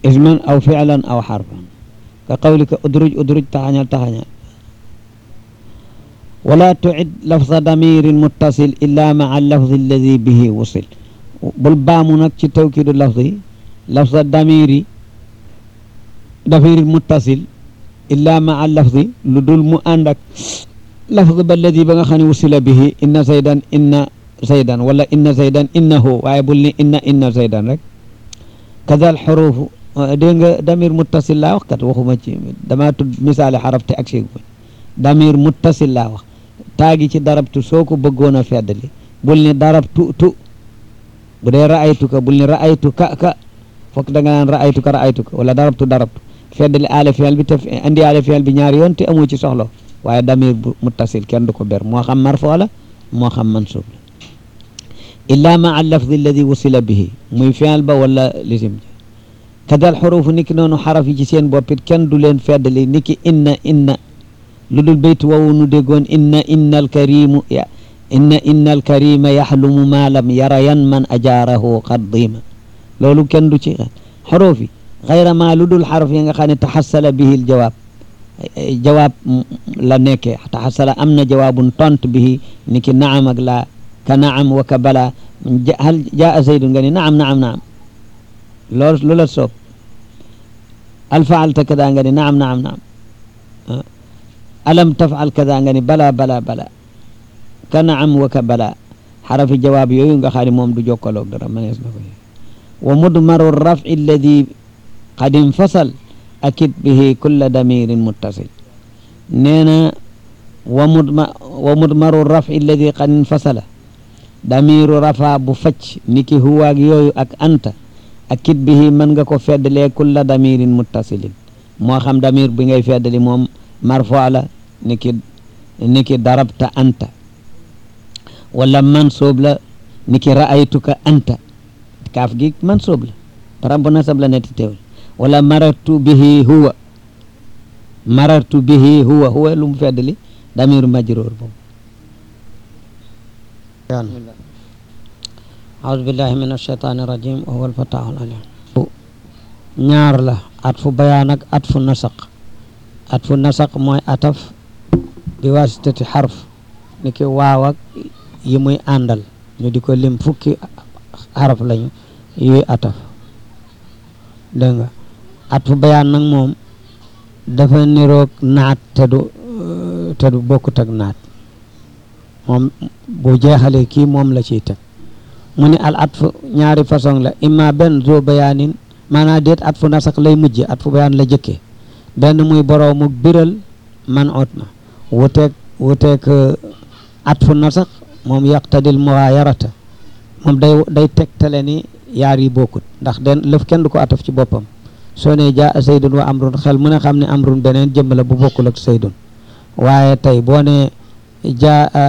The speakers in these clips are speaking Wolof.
isman aw fi'lan aw xarfan ka qawlika udruj udruj taxañal taxañal wala tucid lafza damirin muttasil illa maa lafzi alladi bihi wusil bul baamu nag ci tawkiidu lafzi lafza damiri damirin muttasil illa maa lafzi lu dul mu ànd ak lafz ba alladi ba nga xam ne wusila bihi inna zaydan inna zaydan wala inna zaydan innahu waaye bul ni inna inna zaydan rek kadal xurufu dégg nga damir muttasil laa wax kat waxuma ci damaa tudd misaali xaraf te ak séeg damir muttasil laa wax taagi ci darabtu soo ko bëggoon a feddali bul ni darabtu tu bu dee ra'aytu ka bul ni ra'aytu ka ka fokk da nga naan ra'aytu ka ra'aytu ka wala darabtu darabtu feddali aale fiyal bi te andi aale fiyal bi ñaari yoon te amoo ci soxla waaye damir bu muttasil kenn du ko ber moo xam marfo la moo xam mansub la illa ma al lafdi alladi wusila bihi muy fiyal ba wala lisim kadal xurufu niki noonu xaraf yi ci seen boppit kenn du leen feddali niki inna inna lu dul bayt woowu nu déggoon inna inna alkarimu ya inna inna alkarima yaxlumu ma lam yara yan man ajaarahu qaddima loolu kenn du ci xaruf yi xayra ma lu dul xaraf yi nga xam ne taxasala bihi aljawaab jawaab la nekkee taxasala am na jawaabun tont bihi niki naam ak laa ka naam wa ka bala hal jaa zaydun nga ni naam naam naam loolu lu la soob al faalta kada nga ni naam naam naam alam tafal kada nga ni bala bala bala ka naam wa ka bala xarafi jawaab yooyu nga xam ne moom du jokkaloog dara manees na ko wa mudmaru rafi alladi qad infasal akid bihi kulla damirin muttasil nee na wa mudma wa mudmaru rafi alladi qad infasala damiru rafa bu facc niki huwaag yooyu ak anta akid bihi mën nga ko feddalee kulla damirin muttasilin moo xam damir bi ngay feddali moom marfo la niki niki darabta anta wala mansoob la niki ra'aytuka anta kaaf gi mansoob la param bu nasab la netti teewul wala marartu bihi huwa marartu bihi huwa huwa lu mu feddali damiru majroor boobu أعوذ بالله من الشيطان الرجيم وهو الفتاح العليم ñaar la atfu bayaan ak atfu nasaq atfu nasaq mooy ataf bi wasitati xarf ni ki waaw ak yi muy àndal ñu di ko lim fukki xaraf lañu yuy ataf dégg nga atfu bayaan nag moom dafa niroog naat te du te du bokkut ak naat moom bu jeexalee kii moom la ciy teg mu ni al atfu ñaari façon la imma benn zo bayaanin maanaam déet atfu nasax lay mujje atfu bayaan la jëkkee benn muy boroomu biral man ot ma wuteeg wuteeg atfu nasax moom yaqtadil mughayarata moom day day tegtale ni yaar yi bokkut ndax den lëf kenn du ko ataf ci boppam soo ne jaa saydun wa amrun xel mu ne xam ne amrun beneen jëmm la bu bokkul ak saydun waaye tey boo ne jaa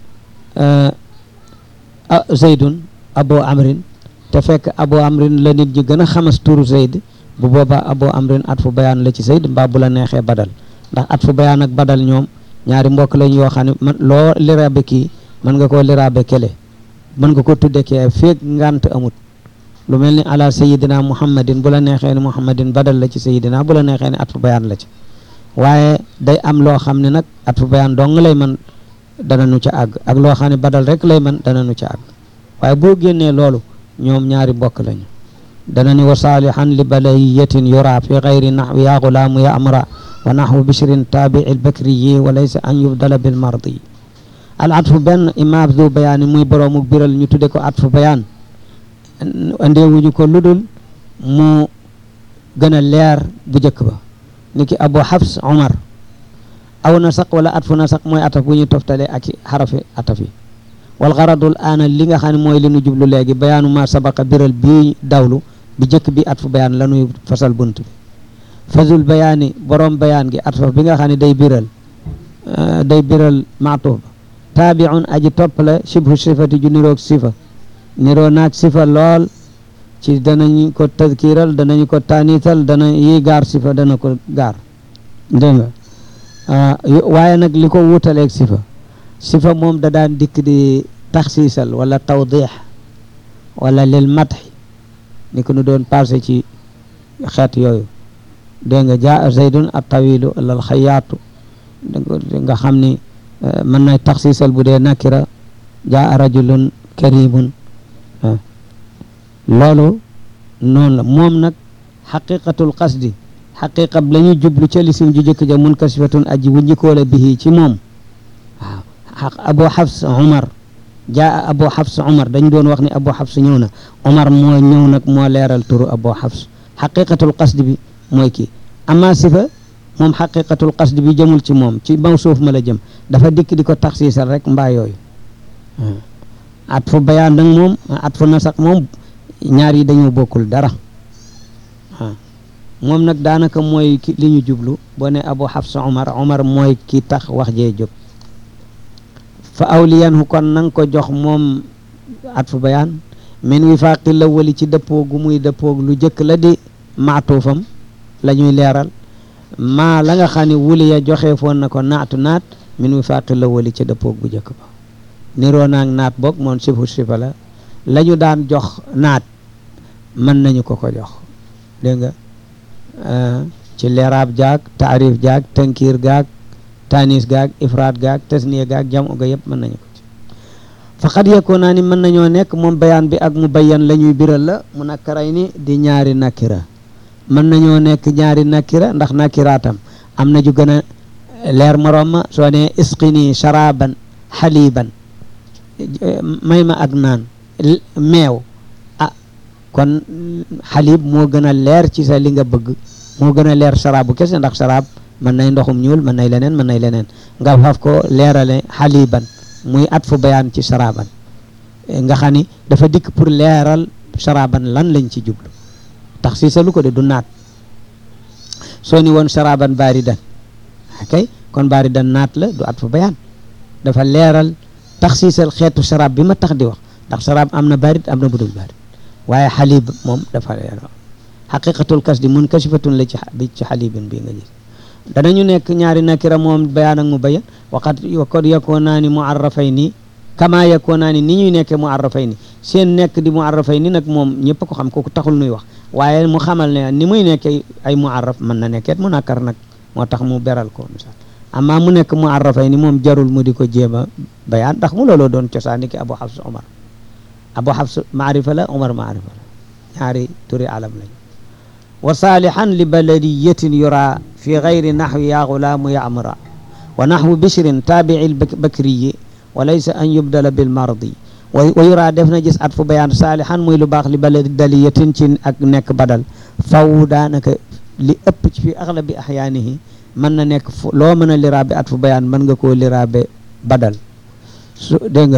zaydun abo amrin te fekk abo amrin la nit ñi gën a xamas turu zayd bu boobaa abo amrin at fu bayaan la ci zayd mbaa bu la neexee badal ndax at fu bayaan ak badal ñoom ñaari mbokk lañ yoo xam ne man loo liraabe kii mën nga koo liraabe kele mën nga ko tudde kee feeg ngant amut lu mel ni ala sayidina muhammadin bu la neexee ni muhammadin badal la ci sayidina bu la neexee ni at fu bayaan la ci waaye day am loo xam ne nag at fu bayaan dong lay man dana nu ca àgg ak loo xam ne badal rek lay man dana nu ca àgg waaye boo génnee loolu ñoom ñaari mbokk lañu dana ni wa saalihan li balayiyatin yura fi gayri naxwi ya gulaamu ya amra wa naxwu bishrin taabici lbakriyi wa laysa an yubdala bilmardi al atfu benn imaam du bayaan muy boroomu biral ñu tudde ko atfu bayaan andeewuñu ko ludul mu gën a leer bu njëkk ba niki abu xafs omar aw nasaq wala atfu nasaq mooy ataf bu ñuy toftalee ak xarafi ataf yi wal garadul aana li nga xam ne mooy li nu jublu léegi bayaanu ma sabaqa biral bii dawlu bi jëkk bi atfu bayaan la nuy fasal bunt bi fasul bayaani borom bayaan gi atfa bi nga xam ne day biral day biral maatuf ba taabiun aji topp la shibhu sifati ju niroog sifa niroo naag sifa lool ci danañ ko tadkiral danañ ko taanital dana yi gaar sifa dana ko gaar dégg nga waaye nag li ko wutaleeg sifa sifa moom da daan dikk di taxsiisal wala tawdix wala lil matxi ni ko nu doon passé ci xeet yooyu dégg nga jaa zaydun at tawilu lal xayaatu nga xam ni mën na taxsiisal bu dee nakira jaa rajulun karimun loolu noonu la moom nag xaqiqatul qasdi xaqiqa la ñu jublu ca lisim ju jëkk ja munkasifatun aji wujjikoola bihi ci moom waaw abu xafs umar jaa abu xafs umar dañ doon wax ni abu xafs ñëw na umar moo ñëw nag moo leeral turu abu xafs xaqiqatul qasdi bi mooy kii ama sifa moom xaqiqatul qasdi bi jëmul ci moom ci mawsuuf ma la jëm dafa dikk di ko taxsiisal rek mbaa yooyu at fu bayaan nag moom at fu nasak moom ñaar yi dañoo bokkul dara waaw moom nag daanaka mooy ki li ñu jublu boo ne abu xafsa omar omar mooy ki tax wax jee jóg fa awliyanhu kon nanga ko jox moom at fu bayaan min wifaaqi la wali ci dëppoo gu muy dëppoog lu jëkk la di maatuufam la ñuy leeral maa la nga xam ne wuli ya joxe foon na ko naatu naat min wifaaqi la wali ci dëppoog bu jëkk ba niroo naag naat boog moom sifu sifa la la ñu daan jox naat mën nañu ko ko jox dégg nga ci leeraab jaag taarif jaag tankiir gaag tanis gaag ifraat gaag tasniya gaag jam ga yëpp mën nañu ko ci faqad yakoo naa ni mën nañoo nekk moom bayaan bi ak mu bayyan la ñuy biral la mu nakkaray ni di ñaari nakira mën nañoo nekk ñaari nakira ndax nakiraatam am na ju gën a leer moroom ma soo ne isqini sharaban xaliban may ma ak naan meew ah kon xalib moo gën a leer ci sa li nga bëgg moo gën a leer sharaabu kese ndax sharaab mën nay ndoxum ñuul mën nay leneen mën nay leneen nga faf ko leerale xaliban muy at fu bayaan ci sharaaban nga xam ni dafa dikk pour leeral sharaaban lan lañ ci jublu tax si sa lu ko de du naat soo ni woon sharaaban baaridan kay kon baaridan naat la du at fu bayaan dafa leeral taxsiisal xeetu sharaab bi ma tax di wax ndax sharaab am na barit am na budul barit waaye xalib moom dafa leeral xaqiqatul kas di mun kasifatun la ci bi ci xalibin bii nga gis danañu nekk ñaari nakira moom bayaan ak mu bayan waqat wakot yakoo naa ni muarrafay nii kama yakoo naa ni ni ñuy nekkee muarrafay ni seen nekk di muarrafay ni nag moom ñëpp ko xam kooku taxul nuy wax waaye mu xamal ne ni muy nekkee ay muarraf mën na nekkeet mu nakkar nag moo tax mu beral ko misaal amma mu nekk mu arrafay ni moom jarul mu di ko jéem a bayaan ndax mu looloo doon cosaan ni ki abu xafs omar abu xafs maarifa la omar maarifa la ñaari turi alam lañ wa saalihan li baladiyatin yura fi gayri naxwi ya gulaamu yamra wa naxwu bishrin taabici lbakriyi wa laysa an yubdala bilmardi wa yura def na gis at fu bayaan saalihan muy lu baax li baladiyatin ci ak nekk badal faw daanaka li ëpp ci fi aglabi axyaanihi mën na nekk fu loo mën a liraabe at fu bayaan mën nga koo liraabe badal su dégg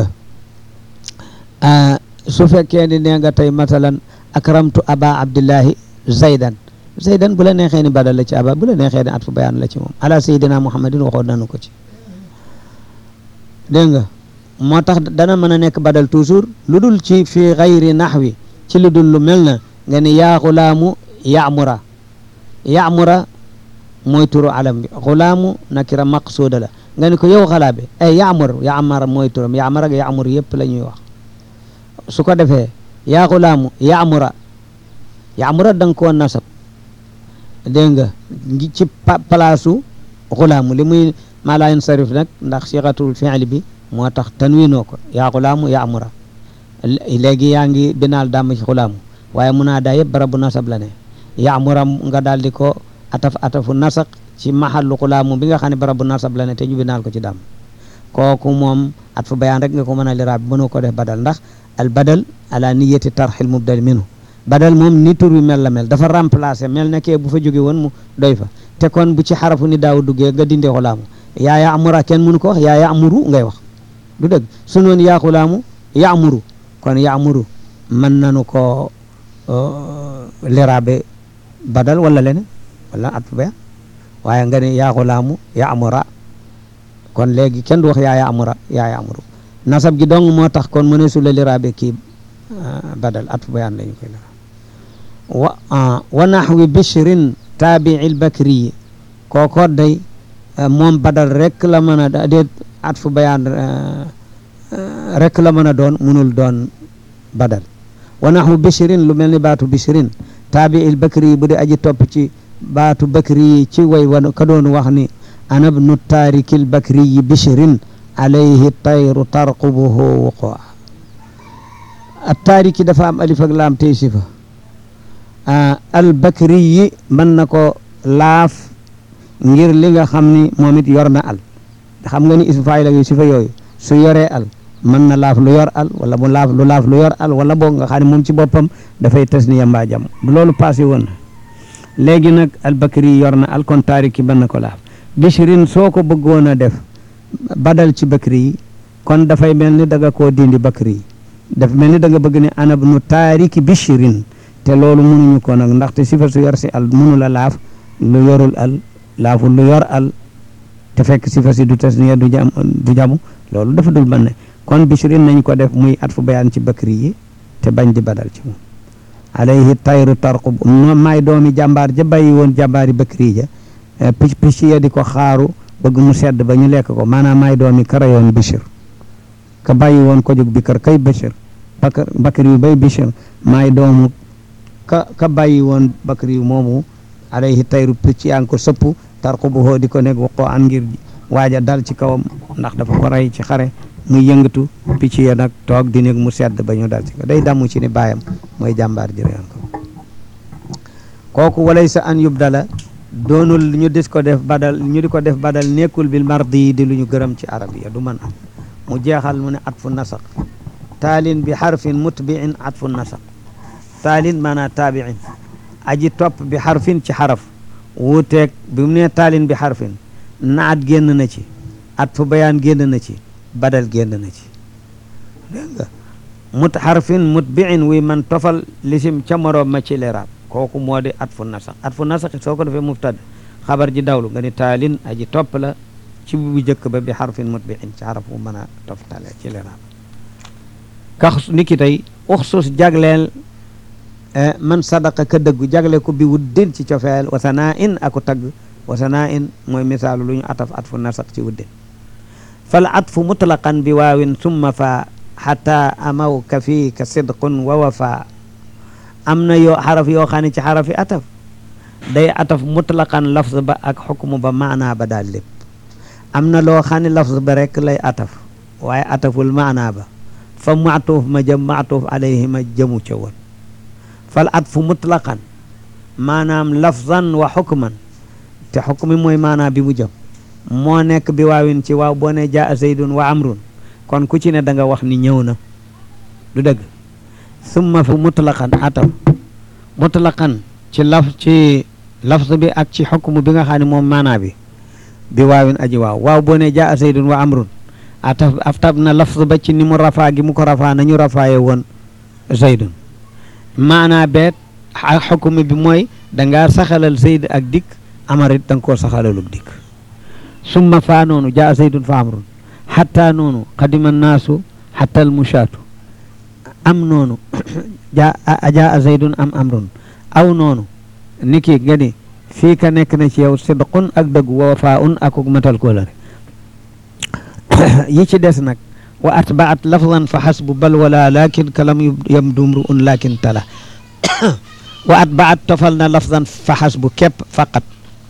nga su fekkee ni nee nga tey masalan akramtu aba abdillahi zaydan zaydan bu la neexee ni badal la ci aba bu la neexee ni at fu bayaan la ci moom ala sayidina muhammadin waxoon nanu ko ci dégg nga moo tax dana mën a nekk badal toujours lu dul ci fi xayri naxwi ci lu dul lu mel na nga ni yaa xulaamu yaamura yaamura mooy turu alam bi xulaamu nakira maqsuuda la nga ni ko yow xalaa bi ay yaamur yaamar mooy turam yaamar ak yaamur yëpp la ñuy wax su ko defee yaa xulaamu yaamura yaamura da nga koo nasab dégg nga ci palaasu xulaamu li muy maa laa yansarif nag ndax siixatul fi'li bi moo tax tanwiinoo ko yaa xulaamu yaamura léegi yaa ngi binaal dàmm ci xulaamu waaye munaadaa yëpp barabu nasab la ne yaamura nga daal di ko ataf atafu nasaq ci maxallu xulaamu bi nga xam ne barabu nasab la ne te ñu binaal ko ci dàmm kooku moom at fu bayaan rek nga ko mën a liraab mënoo ko def badal ndax al badal ala niyati tarxil mubdal minhu badal moom ni tur bi mel la mel dafa remplacer mel na kee bu fa jóge woon mu doy fa te kon bu ci xarafu ni daaw duggee nga dindee xulaamu yaa yaamura kenn mënu ko wax yaa yaamuru ngay wax du dëgg su noon yaa xulaamu yaamuru kon yaamuru mën nanu ko liraabe badal wala leneen wala at fu bayaan waaye nga ne yaa xulaamu yaamura kon léegi kenn du wax yaa yaamura yaa yaamuru nasab gi dong moo tax kon mëne su la liraabe kii badal at fu bayaan la ñu koy liraab wa wa naxwi bishrin taabii lbakriyi kooko day moom badal rek la mën a déet at fu bayaan rek la mën a doon munul doon badal wa naxwu bishrin lu mel ni baatu bishrin taabi il bakri yi bu dee aji topp ci baatu bakri yi ci way wan ka doon wax ni ana bnu taarikil bakri yi bishrin alayhi tayru tarqubuhu wuqua a taariki dafa am alif ak laam tey sifa al bakri yi mën na ko laaf ngir li nga xam ni moom it yor na al xam nga ni ismu faayil ak yu sifa yooyu su yoree al mën na laaf lu yor al wala mu laaf lu laaf lu yor al wala boog nga xam ne moom ci boppam dafay tasniya mbaa jam loolu passé woon na léegi nag al bakri yi yor na al kon taariki mën na ko laaf bishrin soo ko bëggoon a def badal ci bakri yi kon dafay mel ni da nga koo dindi bakri yi daf mel ni da nga bëgg ne anab nu taariki bishrin te loolu mënuñu ko nag ndaxte sifa su yor si al mënu la laaf lu yorul al laaful lu yor al te fekk sifa si du tasniya du jam du jamu loolu dafa dul mën ne kon bishrin nañ ko def muy at fu bayaan ci bakri yi te bañ di badal ci moom alayhi tayru tarqub no maay doomi jàmbaar ja bàyyi woon jàmbaari bakri ja picc picc ya di ko xaaru bëgg mu sedd ba ñu lekk ko maanaam maay doomi karayoon bishir ka bàyyi woon ko jóg bi kër kay bishir bakar bakri yu bay bishir maay doomu ka ka bàyyi woon bakri yu moomu alayhi tayru picc yaa ngi ko sëpp tarqubuhu di ko nekk waxoo an ngir waaja dal ci kawam ndax dafa ko rey ci xare muy yëngatu picc ya nag toog di nekk mu sedd ba ñu dal ci ko day damu ci ni baayam mooy jàmbaar ji reyoon ko kooku walay sa an yubdala doonul ñu dis ko def badal ñu di ko def badal nekkul bil mardi di lu ñu gërëm ci arabiya du mën am mu jeexal mu ne atfu nasaq taalin bi xarfin mutbiin atfu nasaq taalin maanaa taabiin aji topp bi xarfin ci xaraf wuuteeg bi mu ne taalin bi xarfin naat génn na ci atfu bayaan génn na ci badal génn na ci dégg nga mut xarfin mutbiin wuy man tofal lisim ca moroom ma ci leraab kooku moo di atfu nasaq atfu nasaq soo ko defee mubtad xabar ji dawlu nga ni taalin aji topp la ci bu jëkk ba bi xarfin mutbiin ci xaraf bu mën a toftale ci leraab kax ni ki tey uxsus jagleel man sadaqa ka dëggu jagle ko bi wuddin ci cofeel wasanaa in aku tagg wasanaa in mooy misaalu lu ñu ataf atfu nasaq ci wuddin fal atfu mutlaqan bi waawin summa fa xata amaw ka fii ka sidqun wa wafa am na yoo xaraf yoo xam ne ci xarafi ataf day ataf mutlaqan lafz ba ak xukmu ba maanaa ba daal lépp am na loo xam ne lafz ba rek lay ataf waaye ataful maanaa ba fa maatuuf ma jëm maatuuf alayhi ma jëmu ca woon fal atfu mutlaqan maanaam lafzan wa xukman te xukmi mooy maanaa bi mu jëm moo nekk bi waawin ci waaw boo ne jaa zaydun wa amrun kon ku ci ne da nga wax ni ñëw na du dëgg summa fu mutlaqan ataf mutlaqan ci laf ci lafz bi ak ci xukmu bi nga xam ne moom maanaa bi bi waawin aji waaw waaw boo ne jaa zaydun wa amrun ataf aftab na lafz ba ci ni mu rafaa gi mu ko rafaa nañu rafaaye woon zaydun maanaa beet ak xukmu bi mooy dangaa saxalal zayd ak dikk amarit da nga koo saxalaluk dikk summa faa noonu jaa zaydun fa amrun xatta noonu qadima naasu xatta almushaatu am noonu jaa jaa zaydun am amrun aw noonu niki nga ni fii ka nekk na ci yow sidqun ak dëgg wa wafaun akuk matal kóolare yi ci des nag wa atbaat lafdan fa xasbu bal wala lakin kalam yam dumru un lakin tala wa atbaat tofal na lafdan fa xasbu képp faqat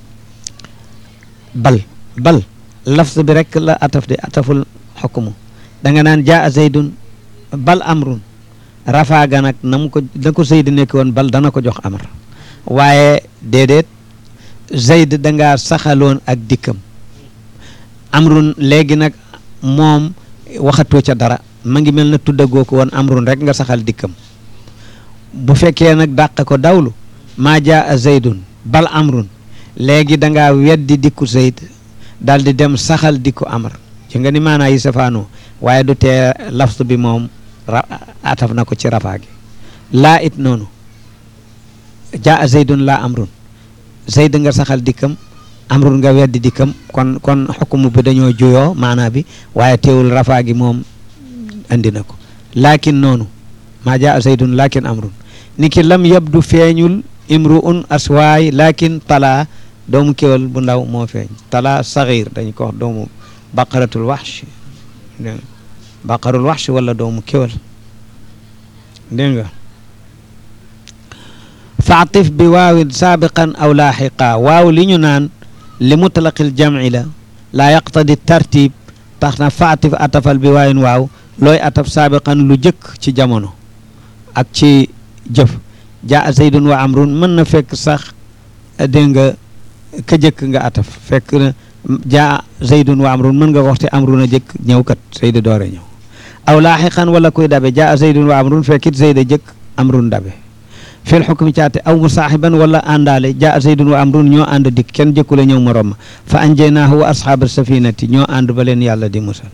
bal bal lafz bi rek la ataf de ataful xukmu da nga naan jaa zaydun bal amrun rafaa ga nag na mu ko na ko zayd nekk woon bal dana ko jox amr waaye déedéet zayd da ngaa saxaloon ak dikkam amrun léegi nag moom waxatoo ca dara ma ngi mel na tuddagoo ko woon amrun rek nga saxal dikkam bu fekkee nag dàq ko dawlu maa jaa zaydun bal amrun léegi da ngaa weddi dikku zayd daal di dem saxal dikku amr ci nga ni maanaa yi safaanoo waaye du tee lafz bi moom ataf na ko ci rafaa gi laa it noonu jaa zaydun laa amrun zayd nga saxal dikkam amrun nga weddi dikkam kon kon xukumu bi dañoo juyoo maanaa bi waaye teewul rafaa gi moom andi na ko laakin noonu maa jaa zaydun laakin amrun ni ki lam yabdu feeñul imruun aswaay laakin talaa doomu kéwal bu ndaw moo feeñ talaa saxiir dañ ko wax doomu baqaratul waxsh baqarul waxsh wala doomu kéwal dégg nga faatif bi waawin saabiqan aw laaxiqa waaw li ñu naan li mutlaqil jamci la laa yaqtadi tartib tax na faatif atafal bi waawin waaw looy ataf saabiqan lu jëkk ci jamono ak ci jëf jaa zaydun wa amrun mën na fekk sax dégg nga ka jëkk nga ataf fekk na jaa zaydun wa amrun mën nga waxte amrun a jëkk ñëw kat zayda doore ñëw aw laaxiqan wala kuy dabe jaa zaydun wa amrun fekkit zayda jëkk amrun dabe fil xukmi caate aw musaaxiban wala àndaale jaa zaydun wa amrun ñoo ànd dikk kenn jëkkule ñëw morom ma fa anjaynaahu wa asxaaba safinati ñoo ànd ba leen yàlla di musal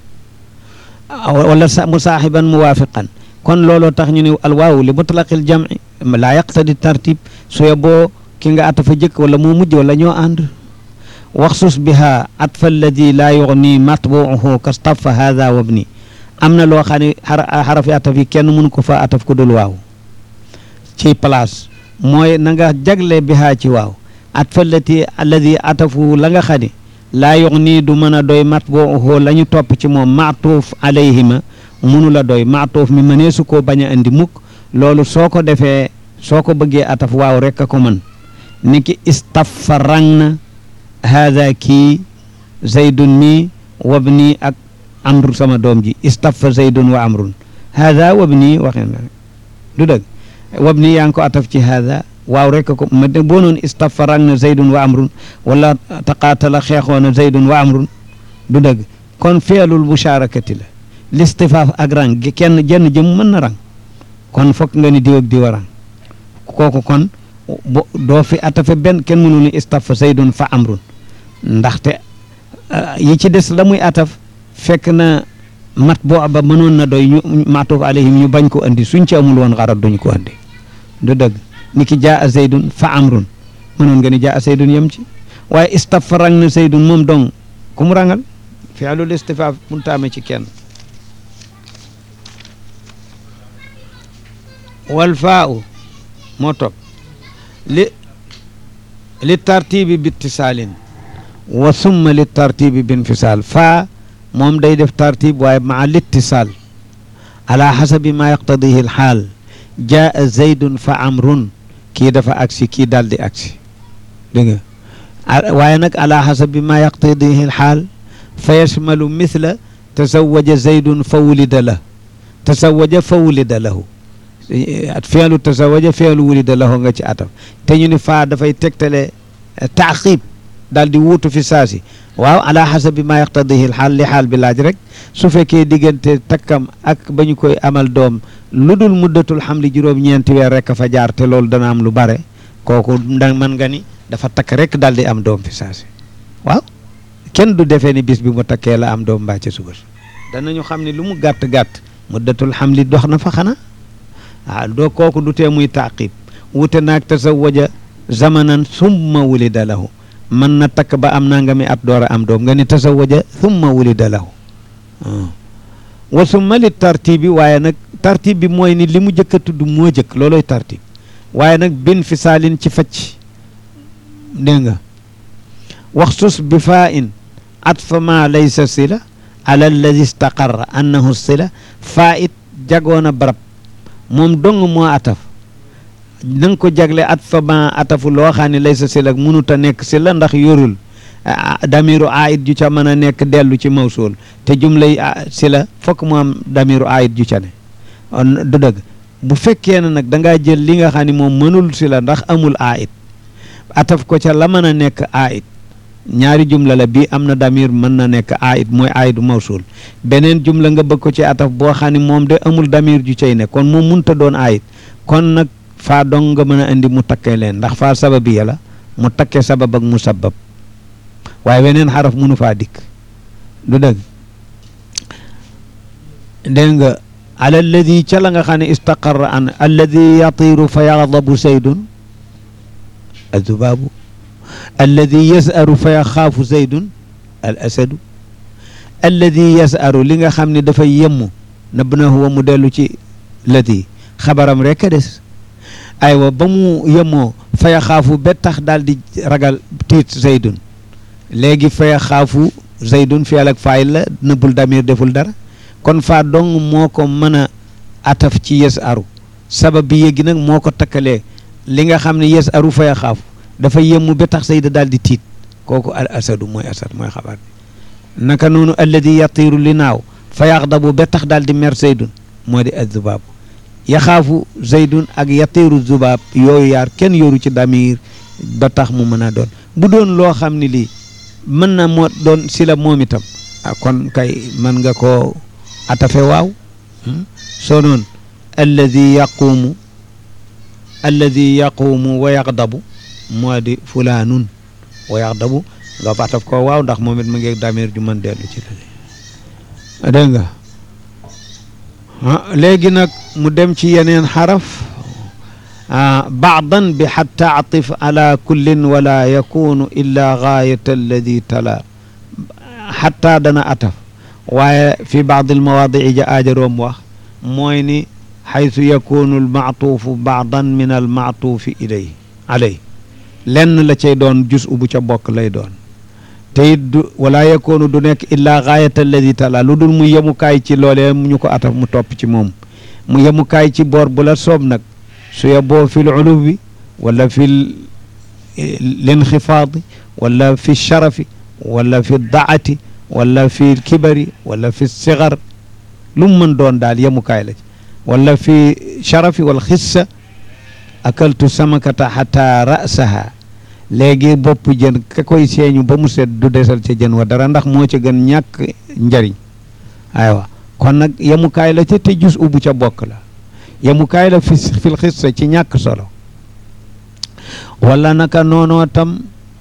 wala musaaxiban muwaafiqan kon looloo tax ñu ne alwaawu li mutlaqil jamci laa yaqtadi tartib suye boo ki nga atafa jëkk wala moo mujj wala ñoo ànd waxsus biha atfa alladi laa yugni matbuuhu kastafa hada wabni am na loo xam ne xarafi ataf yi kenn mënu ko fa ataf ku dul waaw ci place mooy na nga jagle biha ci waaw atfa allati alladi atafu la nga xam ne laa yugni du mën a doy matbuuhu la ñu topp ci moom maatuuf alayhima munu la doy maatuuf mi mënee su koo bañ a andi mukk loolu soo ko defee soo ko bëggee ataf waaw rek a ko mën ni ki istaffa rang na haada kii zaydun mi wabni ak amru sama doom ji istaffa zaydun wa amrun haada wabni waxee na du dëgg wabni yaa ngi ko ataf ci haada waaw rek ko ma de boo noon istaffa rang na zaydun wa amrun wala taqaatala xeexoona zaydun wa amrun du dëgg kon feelul musharakati la listifaaf ak rang kenn jenn jëm mën na rang kon fokk nga ni diw ak diw a rang kooku kon bo doo fi atafe benn kenn mënu ni istaffa zaydun fa amrun ndaxte yi ci des la muy ataf fekk na mat boo ba mënoon na doy ñu maatuuf alayhim ñu bañ ko andi suñ ci amul woon xarat duñ ko andi du dëgg ni ki jaa zaydun fa amrun mënoon nga ni jaa zaydun yem ci waaye istaffa rang na zaydun moom dong ku mu rangal fi'lul istifaaf mun taame ci kenn wal faa u moo topp li li tartibi bi ittisaalin wa summa li tartibi bi infisaal faa moom day def tartib waaye maa littisaal ala xasabi maa yaqtadihi alxaal jaa zaydun fa amrun kii dafa agsi kii daal di agsi dégg nga waaye nag ala xasabi maa yaqtadihi alxaal fa yashmalu mithla tazawaja zaydun fa wulida la tazawaja fa wulida lahu at feelu tazawaja feelu wulida lahu nga ci atam te ñu ni faa dafay tegtale taaqib daal di wuutu fi saasi waaw ala xasabi maa yaqtadihi xaal li xaal bi laaj rek su fekkee diggante takkam ak ba ñu koy amal doom lu dul muddatul xamli juróom-ñeenti weer rek a fa jaar te loolu dana am lu bare kooku da mën nga ni dafa takk rek daal di am doom fi saasi waaw kenn du defee ni bis bi mu takkee la am doom mbaa ca suba danañu xam ne lu mu gàtt-gàtt muddatul xamli dox na fa xanaa waaw doo kooku du tee muy taqib wute naag tasawaja zamanan summa wulida lahu mën na takk ba am nanga mi at door a am doom nga ni tasawaja summa wulida lahu wa summa li tartibi waaye nag tartib bi mooy ni li mu jëkk a tudd moo jëkk looloy tartib waaye nag bin fi saalin ci facc dégg nga waxsus bi faa in atfa ma laysa sila ala alladi istaqarra annahu sila faa it jagoon a barab moom dong moo ataf na nga ko jagle at fa ma atafu loo xam ne lay sa sil ak mënut a nekk si la ndax yorul damiru aayit ju ca mën a nekk dellu ci mawsuul te jumlay si la fokk mu am damiru aayit ju ca ne du dëgg bu fekkee ne nag da ngaa jël li nga xam ne moom mënul si la ndax amul aayit ataf ko ca la mën a nekk aayit ñaari jumla la bii am na damir mën na nekk aayit mooy aayitu mawsuul beneen jumla nga bëgg ko ci ataf boo xam ne moom de amul damir ju cay ne kon moom mënut a doon aayit kon nag faa dong nga mën a indi mu takkee leen ndax faa sababi ya la mu takkee sabab ak mu sabab waaye weneen xaraf mënu faa dikk du dëgg dégg nga ala alladi ca la nga xam ne istaqarra an alladi yatiru fa yaxdabu zaydun azubaabu alladi yasaru fa yaxaafu zaydun al asadu alladi yasaru li nga xam ne dafay yemmu nab na huwa mu dellu ci ladi xabaram rek a des aywa ba mu yemoo faya xaafu ba tax daal di ragal tiit zaydun léegi faya xaafu zaydun fiyal ak faayil la nëbbul damir deful dara kon faa dong moo ko mën a ataf ci yes aru sabab bi yéegi nag moo ko takkalee li nga xam ne yes aru fa yaxaafu dafa yemmu ba tax sayda daal di tiit kooku al asadu mooy asad mooy xabaar bi naka noonu alladi yatiiru li naaw fa yaxdabu ba tax daal di mer zaydun moo di azubaabu yaxaafu zaydun ak yatiiru zubaab yooyu yaar kenn yoru ci damir ba tax mu mën a doon bu doon loo xam ne lii mën na moo doon si la moom itam ah kon kay mën nga koo atafe waaw soo noon alladi yaquumu alladi yaquumu wa yaxdabu moo di fulaanun wa yaxdabu nga fataf ko waaw ndax moom it mu ngi damir ju mën dellu ci la dégg nga léegi nag mu dem ci yeneen xaraf baadan bi xatta atif ala kullin wala yakunu illa gaayata alladi tala xatta dana ataf waaye fi baad almawaadii ja aajaroom wax mooy ni xaytu yakunu almaatuufu baadan min almaatuufi ilay alay lenn la cay doon jus u bu ca bokk lay doon te it du wala yakunu du nekk illaa gaayata alladi tala lu dul mu yemukaay ci loolee ñu ko ataf mu topp ci moom mu yemukaay ci boor bu la soob nag su yeboo fi l uluwi wala fi linxifaadi wala fi sharafi wala fi daati wala fi kibari wala fi sigar lu mu mën doon daal yemukaay la ci wala fi sharafi wal xissa akaltu samakata xata rasaha léegi bopp jën ka koy seeñu ba mu set du desal ca jën wa dara ndax moo ca gën ñàkk njariñ aywa kon nag yemukaay la ca te jus ubu ca bokk la yemukaay la fi fil xissa ci ñàkk solo wala naka noonoo tam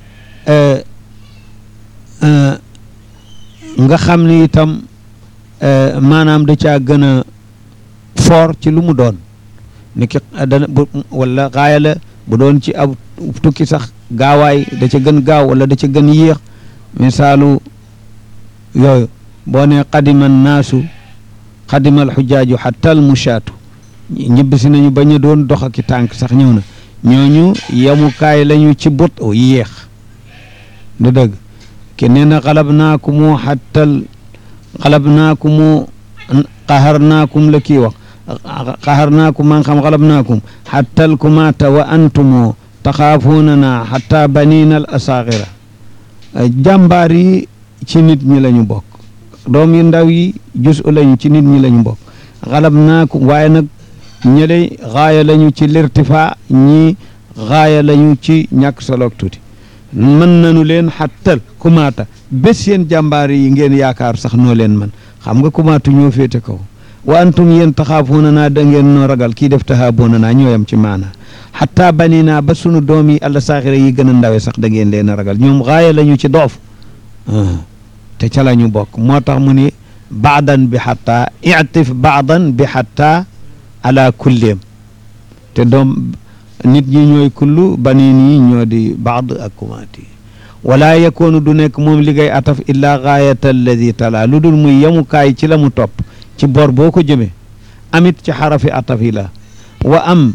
nga xam ni itam maanaam da caa gën a foor ci lu mu doon ni ki dana wala xaaya la bu doon ci ab tukki sax gaawaay da ca gën gaaw wala da ca gën yéex misaalu yooyu boo ne qadima naasu qadima alxujaaju xatta almushaatu ñibbi si nañu bañ a doon dox ak tànk sax ñëw na ñooñu yemukaay lañu ci bot o yéex du dëgg ke nee na xalab naakumu xattal xalab naakumu qaxar naakum la kii wax qaxar naakum man xam xalab naakum xattal kumaata wa antumoo taxaafuunana xatta banina al asaaxira jàmbaar yi ci nit ñi lañu bokk doom yu ndaw yi jus u lañu ci nit ñi lañu bokk xalab naakum waaye nag ñële xaaya lañu ci lirtifa ñi xaaya lañu ci ñàkk soloog tuuti mën nañu leen xattal kumaata bés seen jàmbaar yi ngeen yaakaar sax noo leen man xam nga kumaatu ñoo féete kaw wa antum yéen taxaafuuna naa da ngeen noo ragal kii def taxaaboona naa ñooyam ci maana xataa bani naa ba sunu doom yi àlla saaxira yi gën a ndawe sax da ngeen leen a ragal ñoom xaaya lañu ci doof te ca la ñu bokk moo tax mu ni baadan bi xataa itif baadan bi xataa ala kulleem te doom nit ñi ñooy kullu banin yi ñoo di baad ak kumaati wala yakoonu du nekk moom liggéey ataf illa gaayata alladi tala lu dul muy yemukaay ci la mu topp ci bor boo ko jëmee amit ci xarafi ataf yi la wa am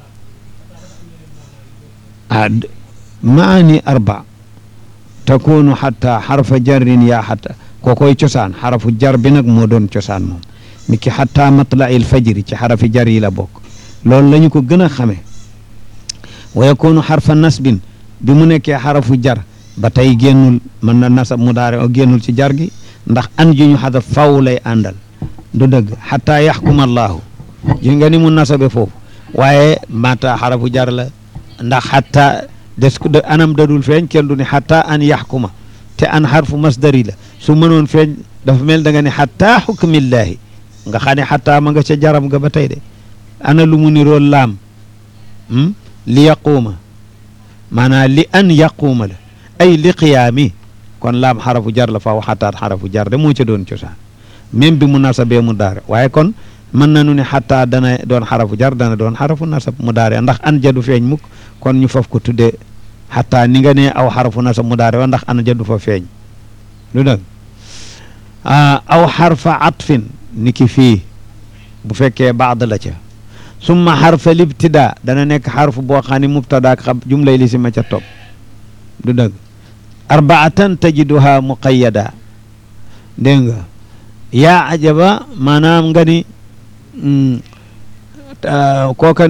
ah maani arba takunu xata xarfa jarrin yaa xata kookoy cosaan xarafu jar bi nag moo doon cosaan moom ni ki xata matlail fajri ci xarafi jar yi la bokk loolu la ñu ko gën a xamee wa yakunu xarfa nasbin bi mu nekkee xarafu jar ba tey génnul mën na nasab mu daare o génnul ci jar gi ndax an ji ñu xadaf faw lay àndal du dëgg xataa yaxkuma allaahu ji nga ni mu nasabe foofu waaye mata xarafu jar la ndax xataa des ko anam dadul feeñ kenn du ni xataa an yaxkuma te an xarfu masdari la su mënoon feeñ dafa mel da nga ne xataa xukmillaahi nga xam ne xataa ma nga ca jaram nga ba tey de ana lu mu niroo laam li yaquuma maanaam li an yaquuma la ay li qiyaami kon laam xarafu jar la faaw xataat xarafu jar de moo ca doon cosaan même bi mu nasabee mu daare waaye kon mën nañu ne xataa dana doon xarafu jar dana doon xarafu nasab mu daare ndax an jadu feeñ mukk kon ñu faf ko tuddee xataa ni nga ne aw xarafu nasab mu daare wa ndax an jadu fa feeñ lu dëgg aw xarfa atfin ni ki fii bu fekkee baad la ca summa xarfa libtida dana nekk xarfu boo xam ne mubtada ak xam jumlay li si ma ca topp du dëgg arbaatan tajiduha muqayyada dégg nga yaa ajaba maanaam nga ni kooka ne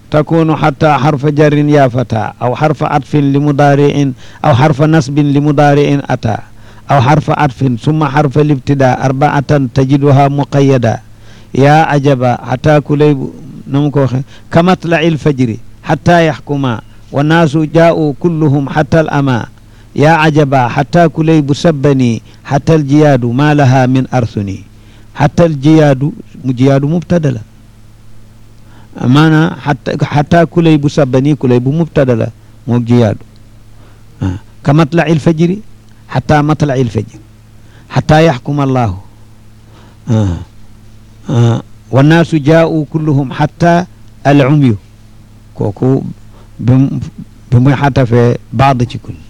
takunu xata xarfa jarin ya fata aw xarfa atfin li mudaariin aw xarfa nasbin li mudaariin ata aw xarfa atfin summa xarfa libtida arbaatan tajiduha muqayada yaa ajaba xata kulaybu na mu ko waxe kamatlaci lfajri xata yaxkuma wannaasu jaa'u kulluhum xata al ama yaa ajaba xata kulaybu sabbani xata aljiyaadu ma laha min arsuni xata aljiyaadu mu jiyaadu mubtada la maanaam xata xata kulaybu sabbani kulaybu mubtada la moog jiyaadu ka matlaci lfajri xata matlaci lfajri xata yaxkuma allahu wannaasu jaa'u kulluhum xata alumyu kooku bi bi muy xatafee baad ci kul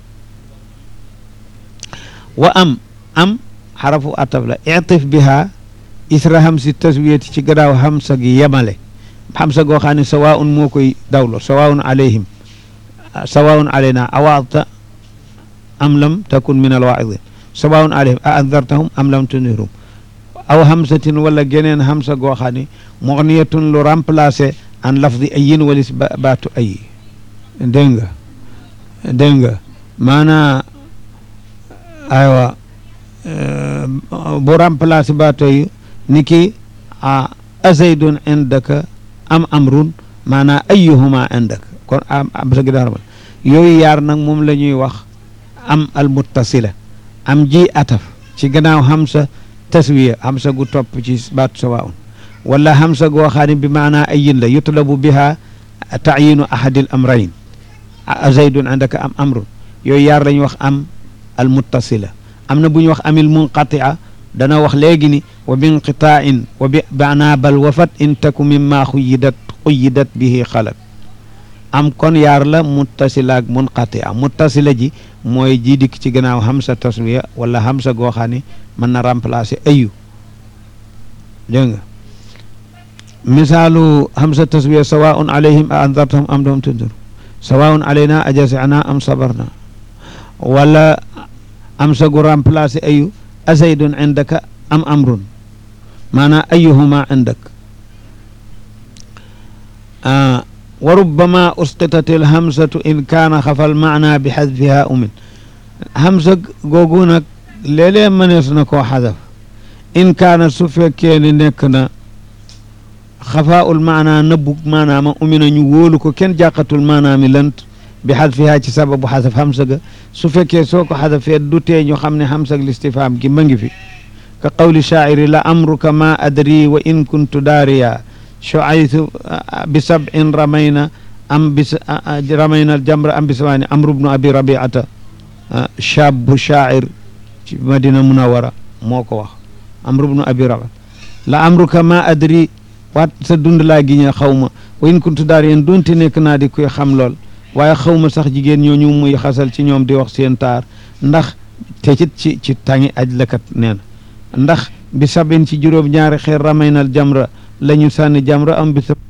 wa am am xarafu ataf la itif biha isra hamsi taswiyati ci gadaaw hamsa gi yemale hamsa goo xam ne sawaun moo koy dawlo sawaun alayhim sawaun alayna awaata am lam takun min alwaidin sawaun alayhim a andartahum am lam tunirhum aw hamsatin wala geneen hamsa goo xam ne moxniyatun lu remplacé an lafdi ayin walis baatu ayi dégg nga dégg nga maanaa aywa bu remplacé baatu ayi ni ki a azaydun indaka am amrun maanaa ayyuhuma indaka kon am am sa gi daxaramal yooyu yaar nag moom la ñuy wax am al muttasila am ji ataf ci gannaaw hamsa taswiya hamsa gu topp ci baatu sawaun wala hamsa goo xam ne bi maanaa ayin la yutlabu biha taayinu ahadil amrayn zaydun indaka am amrun yooyu yaar la ñuy wax am al muttasila am na bu ñu wax amil munqatia dana wax léegi ni wa binqitain wa bi maanaa bal wafat in taku mimma xuyidat xuyidat bihi xalat am kon yaar la muttasila ak munqatia muttasila ji mooy ji dikk ci gannaaw hamsa taswiya wala hamsa goo xam ne mën na remplacer ayu dégg nga misaalu hamsa taswiya sawaun alayhim a andartahum am lam tundir sawaun alayna ajasina am sabarna wala hamsa gu remplacer ayu azaydun indaka am amrun maanaam ayuhuma indak wa rubbama usqitat il hamsatu in kaana xafal maana bi xadfiha umin hamsa googu nag léeg-léeg mënees na koo xadaf in kaana su fekkee ni nekk na xafaaul maana nëbbug maanaama umina ñu wóolu ko kenn jàqatul maanaami lant bi xadfiha ci sababu xadaf hamsa ga su fekkee soo ko xadafee du tee ñu xam ne hamsa listifaam gi ma ngi fi ka qawli shaaciri la amruka ma adri wa in kuntu daariya shuaytu bi sab'in ramayna am bis ramayna aljamra am bi samaani amru bnu abi rabiata shabu shaacir ci madina munawara moo ko wax amru bnu abi rabiata la amruka ma adri waat sa dund laa gi ñe xaw ma wa in kuntu daariyan doonte nekk naa di koy xam lool waaye xaw ma sax jigéen ñooñu muy xasal ci ñoom di wax seen taar ndax te ci ci ci tàngi aj lakat nee na ndax bi sabin ci juróom ñaari xeer ramay nal jamra la ñu sànni jamra am bi